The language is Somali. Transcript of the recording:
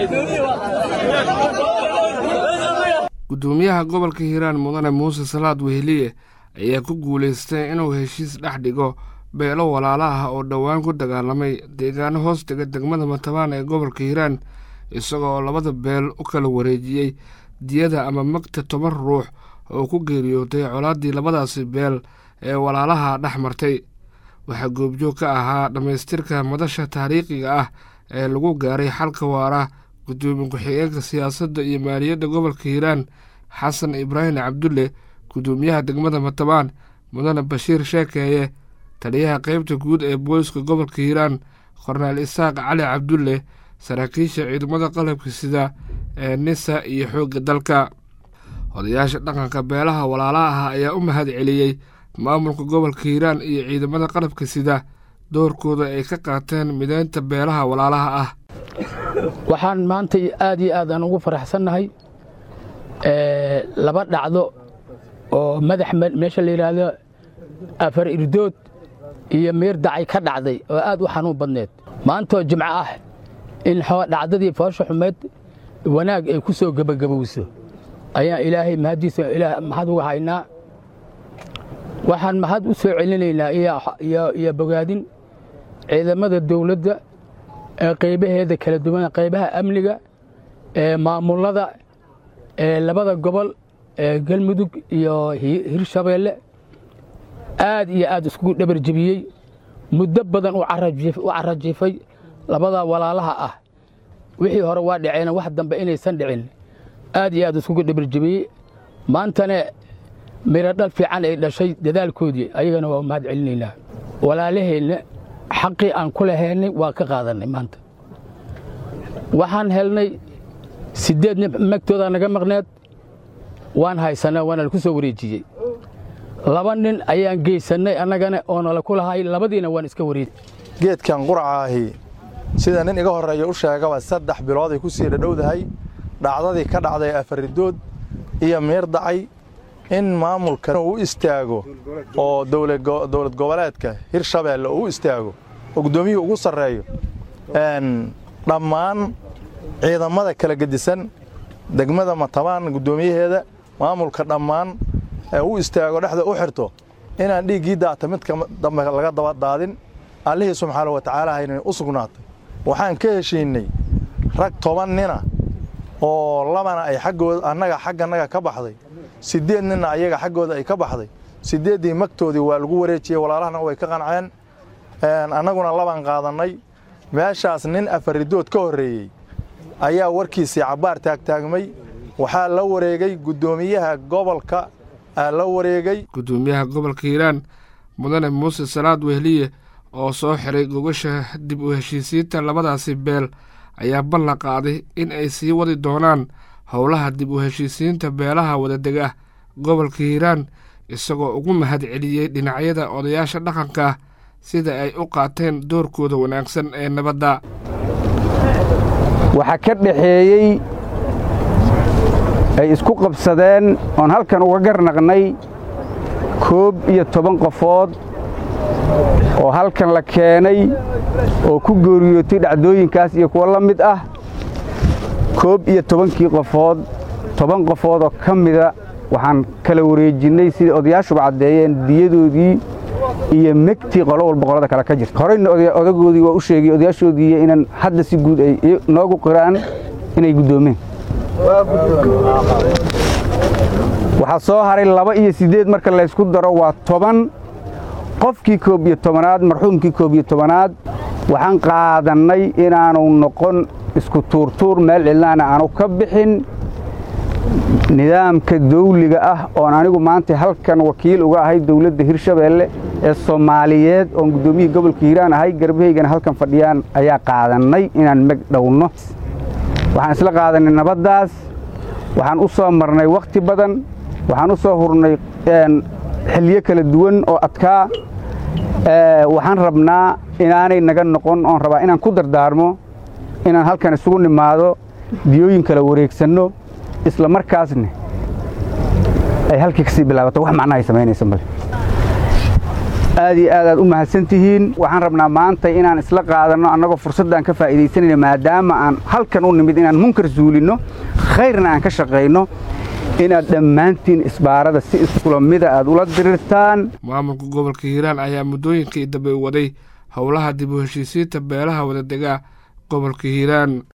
gudoomiyaha gobolka hiiraan mudane muuse salaad weheliye ayaa ku guulaystay inuu heshiis dhex dhigo beelo walaala ah oo dhowaan ku dagaalamay deegaano hoos dega degmada matabaan ee gobolka hiiraan isagoo labada beel u kala wareejiyey diyada ama magta toban ruux oo ku geeriyootay colaaddii labadaasi beel ee walaalaha dhex martay waxaa goobjoog ka ahaa dhammaystirka madasha taariikhiga ah ee lagu gaaray xalka waara gudoomiye ku-xigeenka siyaasadda iyo maaliyadda gobolka hiiraan xasan ibraahim cabdulle gudoomiyaha degmada matabaan mudane bashiir sheekeeye taliyaha qeybta guud ee booliska gobolka hiiraan korneel isaaq cali cabdulle saraakiisha ciidamada qalabka sida ee nisa iyo xoogga dalka odayaasha dhaqanka beelaha walaalaha ah ayaa u mahad celiyey maamulka gobolka hiiraan iyo ciidamada qalabka sida doorkooda ay ka qaateen mideynta beelaha walaalaha ah waxaan maanta aad iyo aad aan ugu faraxsannahay laba dhacdo oo madax meesha la yidhaahdo afar irdood iyo meer dacay ka dhacday oo aad u xanuun badneed maantoo jimco ah in dhacdadii foosha xumeed wanaag ay ku soo gebagabowso ayaan ilaahay mahaddiisa mahad uga haynaa waxaan mahad u soo celinaynaa iyo bogaadin ciidamada dawladda ee qaybaheeda kala duwan qaybaha amniga ee maamulada ee labada gobol ee galmudug iyo hirshabeelle aad iyo aad iskugu dhabar jebiyey muddo badan u carajiifay labada walaalaha ah wixii hore waa dhaceen wax dambe inaysan dhicin aad iyo aad iskugu dhabar jebiyey maantana miro dhal fiican ay dhashay dadaalkoodii ayagana waa mahad celinaynaa walaalaheenna xaqii aan ku lahaynay waa ka qaadannay maanta waxaan helnay siddeed nin magtoodaa naga maqneed waan haysanaa waana laku soo wareejiyey laba nin ayaan geysannay annagana oo nala ku lahay labadiina waan iska wareejiyey geedkan qurcaahi sida nin iga horreeya u sheegaba saddex bilood ay ku sii dhadhowdahay dhacdadii ka dhacday afaridood iyo miir dacay in maamulka uu istaago oo dowlad goboleedka hirshabeelle uu istaago oo guddoomiyuhu ugu sarreeyo dhammaan ciidamada kala gedisan degmada matabaan guddoomiyaheeda maamulka dhammaan u istaago dhexda u xirto inaan dhiiggii daata midka dambe laga daba daadin allihii subxaana wa tacaala hayna u sugnaatay waxaan ka heshiinnay rag toban nina oo labana ay xaggooda annaga xaggannaga ka baxday siddeed ninna ayaga xaggooda ay ka baxday siddeeddii magtoodii waa lagu wareejiyey walaalahana way ka qanceen annaguna labaan qaadannay meeshaas nin afaridood ka horreeyey ayaa warkiisii cabbaar taagtaagmay waxaa la wareegay guddoomiyaha gobolka aa la wareegay gudoomiyaha gobolka hiiraan mudane muuse salaad wehliye oo soo xiray gogasha dib u heshiisiinta labadaasi beel ayaa ballan qaaday in ay sii wadi doonaan howlaha dib u heshiisiinta beelaha wadadega gobolka hiiraan isagoo ugu mahad celiyey dhinacyada odayaasha dhaqanka sida ay u qaateen doorkooda wanaagsan ee nabadda waxaa ka dhaxeeyey ay isku qabsadeen oon halkan uga garnaqnay koob iyo toban qofood oo halkan la keenay oo ku geeriyootay dhacdooyinkaas iyo kuwo la mid ah koob iyo tobankii qofood toban qofood oo ka mida waxaan kala wareejinnay sidai odayaashuba caddeeyeen diyadoodii iyo megtii qolo walba qolada kale ka jirta horeyna odagoodii waa u sheegay odayaashoodii inaan hadda si guud ay noogu qiraan inay guddoomeen waxaa soo haray laba iyo siddeed marka laysku daro waa toban qofkii koob iyo tobanaad marxuumkii koob iyo tobanaad waxaan qaadannay inaanu noqon isku tuurtuur meel cidlaana aanu ka bixin nidaamka dawliga ah oon anigu maanta halkan wakiil uga ahay dawladda hirshabeelle ee soomaaliyeed oon guddoomiyihii gobolka hiiraan ahay garbahaygana halkan fadhiyaan ayaa qaadannay inaan meg dhowno waxaan isla qaadannay nabaddaas waxaan u soo marnay wakhti badan waxaan u soo hurnay xilyo kala duwan oo adkaa waxaan rabnaa inaanay naga noqon oon rabaa inaan ku dardaarmo inaan halkan isugu nimaado diyooyin kala wareegsanno isla markaasna ay halkii ka sii bilaabato wax macnahay samaynaysa male aad iyo aad aad u mahadsan tihiin waxaan rabnaa maanta inaan isla qaadanno annagoo fursaddan ka faa'iidaysanayna maadaama aan halkan u nimid inaan munkar suulinno khayrna aan ka shaqayno inaad dhammaantiin isbaarada si iskula mida aad ula dirirtaan maamulka gobolka hiiraan ayaa muddooyinkii dambe waday howlaha dib u heshiisiinta beelaha wadadega gobolka hiiraan